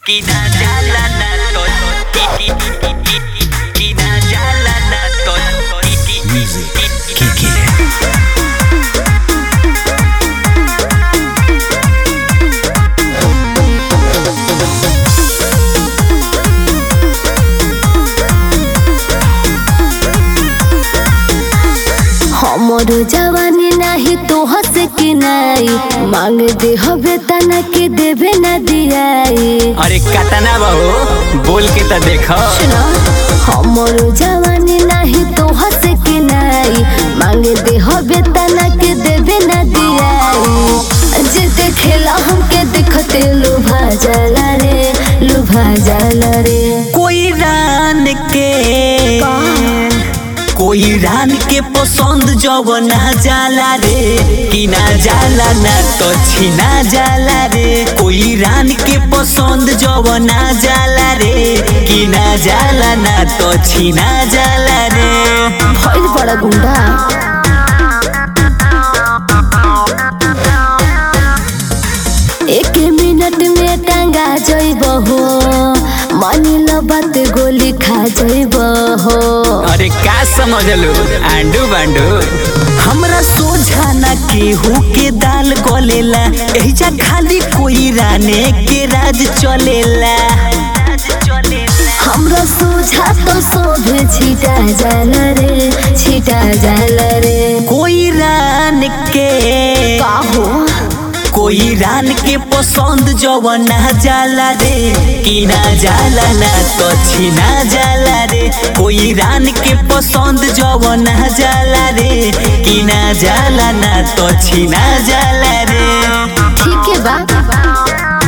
Kinajala na to Kinajala na to Music. Kiki. हमर जवानी नाही तो हंस के नाई मांग दे हवे तना के देवे न दियाई अरे कतना बहू बोल के तो देखो सुनो हमर जवानी नाही तो हंस के नाई मांग दे हवे तना के देवे न दियाई जे देखेला हमके देखते लुभा जाला रे लुभा जाला रे कोई रान के कोई रान के पसंद जब ना जाला रे कि ना जाला ना तो छीना जाला रे कोई रान के पसंद जब ना जाला रे कि ना जाला ना तो छीना जाला रे भइल बड़ा गुंडा एक मिनट में टांगा जइब हो मानी लो बात गोली खा जइब हो अरे का समझलू आंडू बांडू हमरा सोझा ना केहू के दाल गलेला एहिजा खाली कोई राने के राज चलेला हमरा सोझा तो सोभे छिटा जाला रे छिटा जाला रे कोई रान के का हो कोई रान के पसंद जब ना जाला रे कि ना जाला ना तो छीना जाला रे कोई रान के पसंद जब ना जाला रे कि ना जाला ना तो छीना जाला रे ठीक है बा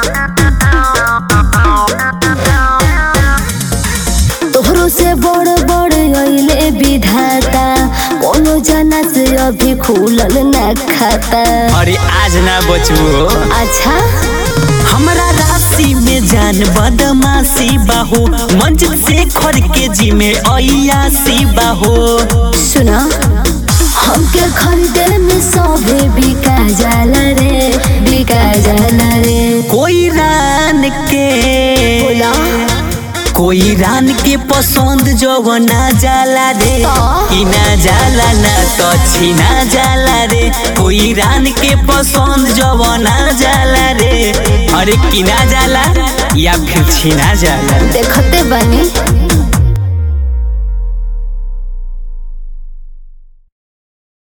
तोहरो से बड़ बड़ अइले विधाता कोनो जना से अभी खुलल ना खाता अरे आज ना बचबू अच्छा हमरा राशि में जान बदमाशी बाहो मंजिल से खर के जी में अयासी बाहो सुना हमके खरीदे में सभे बिका जाला रे बिका जाला रे कोई रान के बोला कोई रान के पसंद जो ना जाला रे तो? कि ना जाला ना तो छीना जाला रे कोई रान के पसंद जो ना जाला रे अरे कि ना जाला या फिर छीना जाला देखते बनी